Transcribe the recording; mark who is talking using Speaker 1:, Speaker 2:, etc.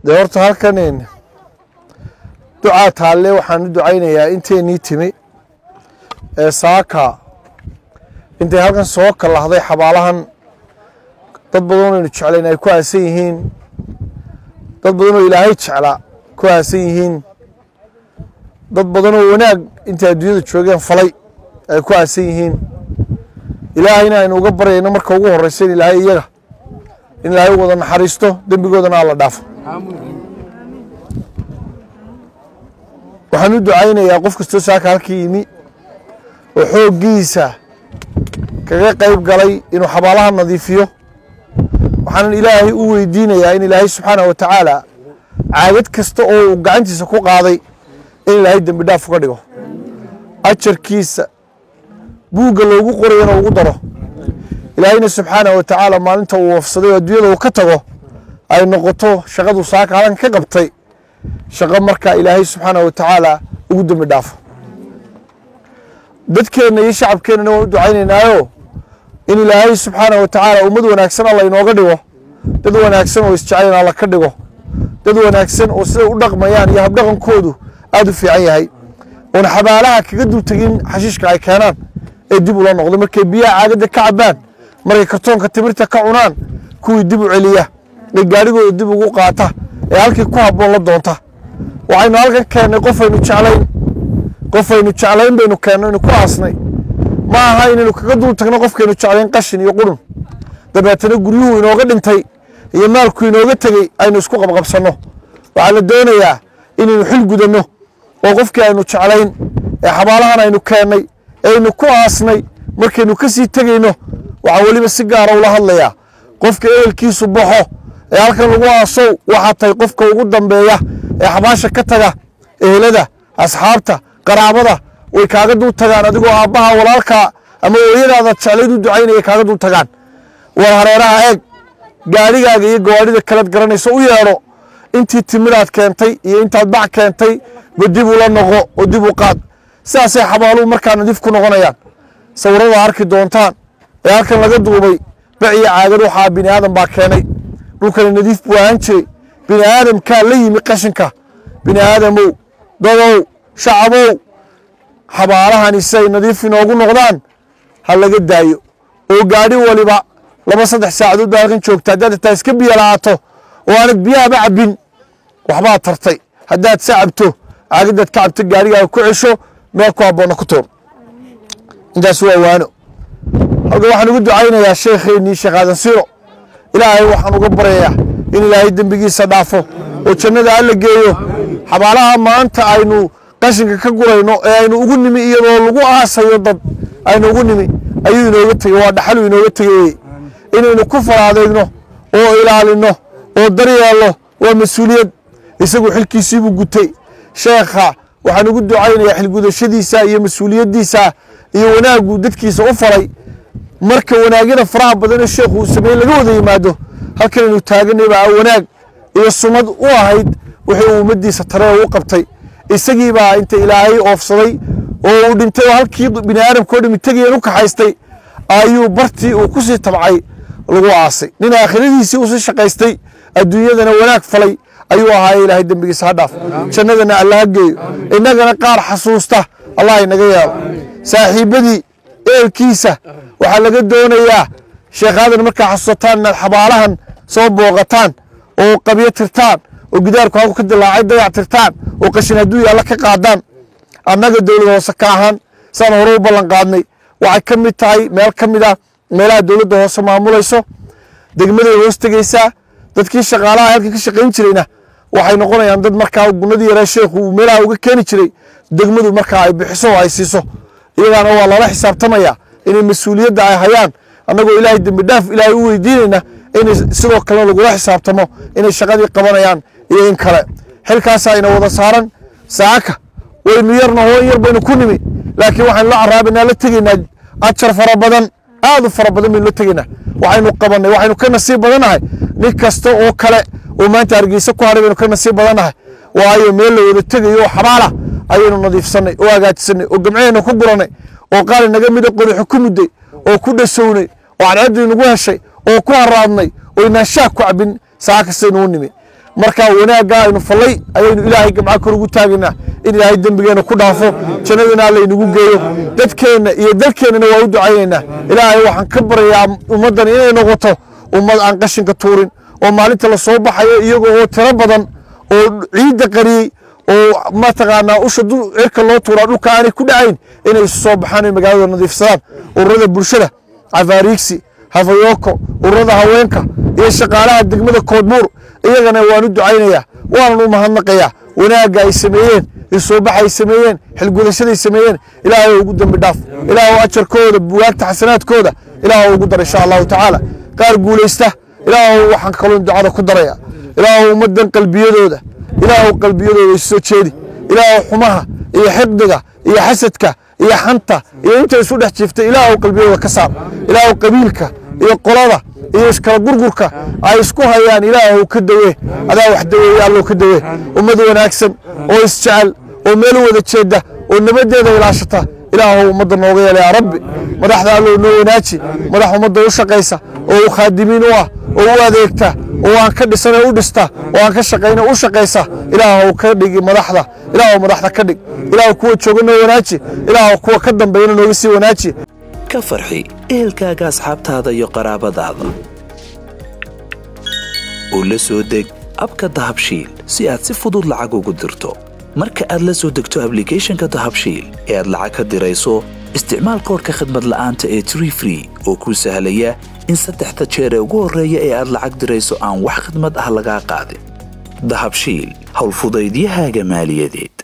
Speaker 1: dee horta halkan ducaa taalle waxaan u ducaynayaa inteenii timi ee saaka intay halkan soo kalahday xabaalahan dad badan aynu jeclayn ay ku aasan yihiin dad badan oo ilaahay jeclaa ku aasan yihiin dad badan oo wanaag intay adduunyada joogeen falay ay ku aasan yihiin ilaahayna aynu uga baryayno marka ugu horreysa in ilaahay iyaga in ilaahay wada naxariisto dembigoodana alla dhaafo waxaan u ducaynayaa qof kastoo saaka halkii yimi oo xooggiisa kaga qayb galay inuu xabaalaha nadiifiyo waxaanan ilaahay u weydiinayaa in ilaahay subxaanah wa tacaala caagad kasta oo uu gacantiisa ku qaaday in ilaahay dembi dhaaf uga dhigo ajarkiisa buugga loogu qorayana ugu daro ilaahayna subxaanah wa tacaala maalinta uu wafsaday oo adduunyada uu ka tago ay noqoto shaqadu saaka halan ka qabtay shaqo markaa ilaahay subxaanah wa tacaala ugu dembi dhaafo dadkeenna iyo shacabkeennana waan u ducaynaynaayo in ilaahay subxaanah wa tacaala ummad wanaagsan alla inooga dhigo dad wanaagsan oo isjeclayn alla ka dhigo dad wanaagsan oo siday u dhaqmayaan iyo habdhaqankoodu aad u fiican yahay oon xabaalaha kaga dul tegin xashiishka ay keenaan ee dib ula noqdo markay biyaha caagadda ka cabaan markay kartoonka timirta ka cunaan kuwii dib u celiya ee gaadhigooda dib ugu qaata ee halkii ku habboon la doonta waxaynu halkan keennay qofaynu jeclayn qofaynu jeclayn baynu keenno inu ku aasnay ma aha inaynu kaga dul tagno qofkaynu jeclayn qashin iyo qurun dabeetana guryuhu inooga dhintay iyo maalku inooga tegey aynu isku qabqabsanno waxaa la doonayaa inaynu xil gudanno oo qofkii aynu jeclayn ee xabaalahan aynu keennay ee aynu ku aasnay markaynu ka sii tegayno waxaa weliba si gaara ula hadlayaa qofka ehelkiisu baxo ee halkan lagu aasow waxaa tahay qofka ugu dambeeya ee xabaasha ka taga ehelada asxaabta qaraabada way kaaga dul tagaan adigoo aabbaha walaalkaa ama hooyadaada jeclayd u ducaynaya kaaga dul tagaan war hareeraha eeg gaadhigaaga iyo gawaadhida kalead garanayso u yeedho intii timidaad keentay iyo intaad bac keentay ba dib ula noqo oo dib u qaad sidaasay xabaaluhu markaa nadiif ku noqonayaan sawirada arki doontaan ee halkan laga duubay bac iyo caagad waxaa bini aadan baa keenay dhulkani nadiif buu ahaan jiray bini aadamkaa la yimi qashinka bini aadamow dadow shacabow xabaalahani si ay nadiif inoogu noqdaan ha laga daayo oo gaadhi waliba laba saddex saacadood baa halkan joogta haddaad xitaa iska biyo la'aato oo aanad biyahaba cabbin waxbaad tartay haddaad se cabto caagadaad ka cabto gaadhigaaga ku cesho meel ku habboonna ku tuur intaas waa waano halkan waxaan ugu ducaynayaa sheekheennii sheekh aadan siro ilaahay waxaan uga baryayaa in ilaahay dembigiisa dhaafo oo jannada alla geeyo xabaalaha maanta aynu qashinka ka gurayno ee aynu ugu nimi iyadoo lagu aasayo dad aynu ugu nimi ayuu inooga tegey waa dhaxalu inooga tegey inaynu ku faraadeegno oo ilaalinno oo daryeelno waa mas-uuliyad isagu xilkiisiibuu gutay sheekha waxaan ugu ducaynayaa xilgudashadiisa iyo mas-uuliyaddiisa iyo wanaaggu dadkiisa u faray marka wanaagyada faraha badanee sheekhu uu sameeyey laga wada yimaado halkan aynu taaganay baa wanaag iyo sumad u ahayd wixii uu ummaddiisa taree u qabtay isagii baa inta ilaahay oofsaday oo uu dhintay oo halkii bini aadamka oo dhimi tegayeen u kaxaystay ayuu bartii uu ku sii tabcay lagu aasay nin aakhiradiisii usii shaqaystay adduunyadana wanaag falay ayuu ahaaye ilaahay dembigiisa ha dhaaf jannadana alla ha geeyo innagana qaar xasuusta allah inaga yeelo saaxiibbadii eelkiisa waxaa laga doonayaa sheekhadan markaa xasuusataan inaad xabaalahan soo booqataan oo qabyo tirtaan oo gidaarku halku ka dilaacay dayac tirtaan oo qashin hadduu yaalla ka qaadaan annaga dowlad hoose ka ahaan saan hore u ballan qaadnay waxay ka mid tahay meel ka mid ah meelaha dowladda hoose maamulayso degmaday hoos tegeysaa dadkii shaqaalaha halkan ka shaqayn jirayna waxay noqonayaan dad markaa gunadii yaraa sheekhu uu meelaha uga keeni jiray degmadu markaa ay bixiso oo ay siiso iyagaana waa lala xisaabtamaya inay mas-uuliyadda ay hayaan annagoo ilaahay dembi dhaaf ilaahay u weydiinayna inay sidoo kalena lagula xisaabtamo inay shaqadii qabanayaan iyo in kale xilkaasaa ina wada saaran saaka waynu yarna hoon yar baynu ku nimi laakiin waxaynu la caraabaynaa la tegaynaa ajar fara badan aad u fara badan baynu la tegaynaa waxaynu qabannay waxaynu ka nasiib badannahay nin kasta oo kale oo maanta hargeysa ku hadhay baynu ka nasiib badannahay waayo meel la wada tegayo oo xabaala ayaynu nadiifsannay oo hagaajisannay oo gamceheenna ku gurannay oo qaali naga mida qodaxo ku mudday oo ku dhasownay oo cadceeddii nagu heshay oo ku haraadnay oo inaan shaah ku cabin saa kastaynu u nimi markaa wanaaggaa aynu fallay ayaynu ilaahay gamca kor ugu taagaynaa in ilaahay dembigeenna ku dhaafo jannadana alla inagu geeyo dadkeenna iyo dalkeennana waa u ducaynaynaa ilaahay waxaan ka baryayaa ummaddan inay noqoto ummad aan qashinka tuurin oo maalinta la soo baxayo iyagoo oo tiro badan oo ciidda qariyey oo mataqaanaa usha cirka loo tuuraa dhulka aanay ku dhacayn inay isu soo baxaan oy magaalada nadiifsadaan ururada bulshada cafaariigsi hafayoko ururada haweenka iyo shaqaalaha degmada koodbuur iyagana waan u ducaynayaa waanan u mahadnaqayaa wanaagga ay sameeyeen isoobax ay sameeyeen xilgudashaday sameeyeen ilaahay ugu dembi dhaaf ilaahu ajarkooda buwaagta xasanaadkooda ilaahu ugu dar insha allahu tacaala qaar guulaysta ilaahu waxaan kaloon ducada ku daraya ilaahu ummaddan qalbiyadooda ilaahu qalbiyadooda isu soo jeedi ilaahu xumaha iyo xiqdiga iyo xasadka iyo xanta iyo inta isu dhex jiiftay ilaahu qalbiyadooda ka saar ilaahu qabiilka iyo qolada iyo iskala gurgurka ay isku hayaan ilaahu ka dawee adaa wax daweeye allow ka dawee ummad wanaagsan oo isjecel oo meel wada jeedda oo nabaddeeda ilaashata ilaahu ummadda nooga yeela yaa rabbi madaxda allow noo wanaaji madax ummadda u shaqaysa oo u khaadimiin u ah oo u adeegta oo aan ka dhisana u dhista oo aan ka shaqayna u shaqaysa ilaahu ka dhigi madaxda ilaahu madaxda ka dhig ilaahu kuwa jooga noo wanaaji ilaahu kuwa ka dambeeyana nooga sii wanaaji
Speaker 2: ka farxi ehelkaaga asxaabtaada iyo qaraabadaada oo la soo deg abka dahabshiil si aad si fudud lacag ugu dirto marka aad la soo degto ablicathonka dahabshiil ee aad lacag ka dirayso isticmaal koorka khadmad la'aanta ee tree free oo kuu sahlaya in saddexda jeer ee ugu horreeya ee aad lacag dirayso aan wax khadmad ah lagaa qaadin dahabshiil howlfudaydiyahaaga maaliyadeed